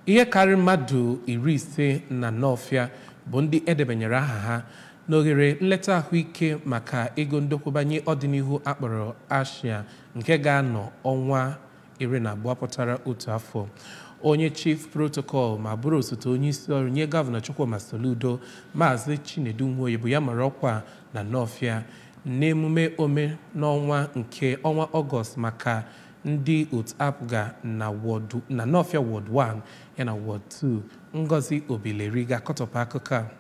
ihe karịrị mmadụ iri ise na Nọọfịa bụ ndị edebanyere aha ha n'oghere nleta ahụike maka ego ndokwubanye ọdịnihu akpọrọ Ashia nke ga-anọ ọnwa iri na abụọ pụtara otu afọ onye chief protocol ma bụrụ osote onye isi ọrụ nye gọvanọ Chukwuma Soludo maazị Chinedu Nwoye bụ ya mara ọkwa na Nọọfịa n'emume ome n'ọnwa nke ọnwa ọgọst maka ndị otu apga na wọdụ na Nọọfịa wọd 1 yana wọd 2 Ngozi Obileri ga-akọtọpụ akụkọ a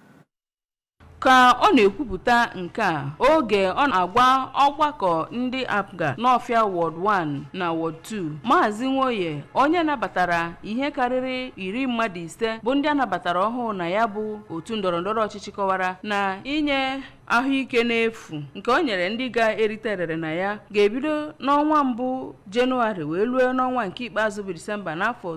ka ọ na-ekwupụta nke a oge ọ na-agwa ọgbakọ ndị apga n'ọfịa wọd 1 na wọd 2 maazị nwoye onye nabatara ihe karịrị iri mmadụ ise bụ ndị a nabatara ọhụụ na ya bụ otu ndọrọndọrọ ọchịchị kọwara na inye ahụike n'efu nke o nyere ndị ga-erite erere na ya ga-ebido n'ọnwa mbụ jenụwarị wee ruo n'ọnwa nke ikpeazụ bụ disemba n'afọ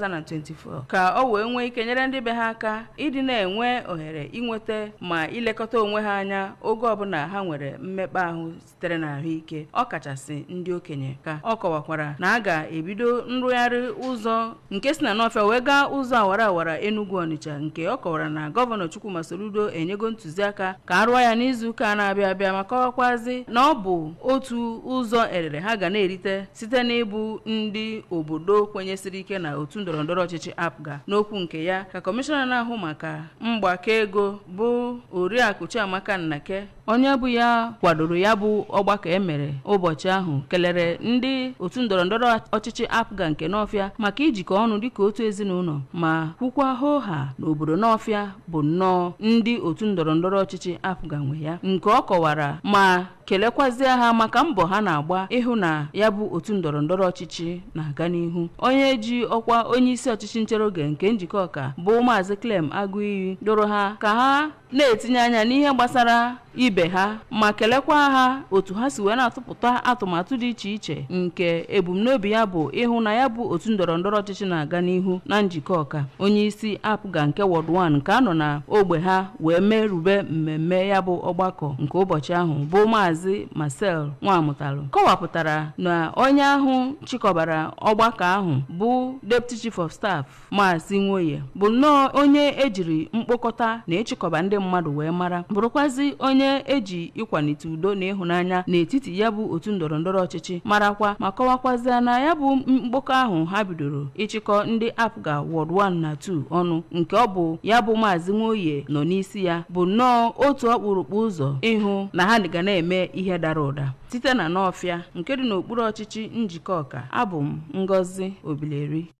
2024 ka o wee nwee ike nyere ndị be ha aka ịdị na-enwe ohere inweta ma ilekọta onwe ha anya oge ọbụla ha nwere mmekpa ahụ sitere na ahụike ọ kachasị ndị okenye ka ọ kọwakwara na a ga-ebido nrụgharị ụzọ nke si na n'ọfịa wee gaa ụzọ awara awara Enugu Ọnịcha nke ọ kọwara na gọvanọ Chukwuma Soludo enyego ntụziaka ka a rụọ ya n'izuụka na-abịa abịa ma kọwakwazi na ọ bụ otu ụzọ erere ha ga na-erite site n'ịbụ ndị obodo kwenyesiri ike na otu ndọrọndọrọ ọchịchị apga n'okwu nke ya ka kọmishọna na-ahụ maka mgbakọ ego bụ oriakụ Chiamaka Nnake onye bụ ya kwadoro ya bụ ọgbakọ emere ụbọchị ahụ kelere ndị otu ndọrọndọrọ ọchịchị apga nke n'ọfịa maka ijikọ ọnụ dịka otu ezinụlọ ma kwukwa hoha na obodo n'ọfịa bụ nnọọ ndị otu ndọrọndọrọ ọchịchị apga nwe ya nke ọ kọwara ma kelekwazie ha maka mbọ ha na-agba ịhụ na ya bụ otu ndọrọndọrọ ọchịchị na-aga n'ihu onye ji ọkwa onye isi ọchịchị nchere oge nke njikọ ọka bụ maazị Clem Agụiyi doro ha ka ha na-etinye anya n'ihe gbasara ibe ha ma kelekwa ha otu ha si wee na-atụpụta atụmatụ dị iche iche nke ebumnobi ya bụ ịhụ na ya bụ otu ndọrọndọrọ ọchịchị na-aga n'ihu na njikọ ọka onye isi apga nke wọd 1 nke anọ na ogbe ha wee merube mmemme ya bụ ọgbakọ nke ụbọchị ahụ bụ maazị Marcel Nwamụtalụ kọwapụtara na onye ahụ chịkọbara ọgbakọ ahụ bụ deputy chief of staff maazị Nwoye bụ nnọọ onye ejiri mkpokọta na ịchịkọba ndị mmadụ wee mara bụrụkwazi onye eji ịkwalite udo na ịhụnanya n'etiti ya bụ otu ndọrọndọrọ ọchịchị marakwa ma kọwakwazịa na ya bụ mkpokọ ahụ ha bidoro ịchịkọ ndị apga wọd 1 na 2 ọnụ nke ọ bụ ya bụ maazị Nwoye nọ n'isi ya bụ nnọọ otu ọkpụrụkpụ ụzọ ịhụ na ha ga na-eme ihe dara ụda site na n'ọfịa nke dị n'okpuru ọchịchị njikọ ọka abụ m Ngozi Obileri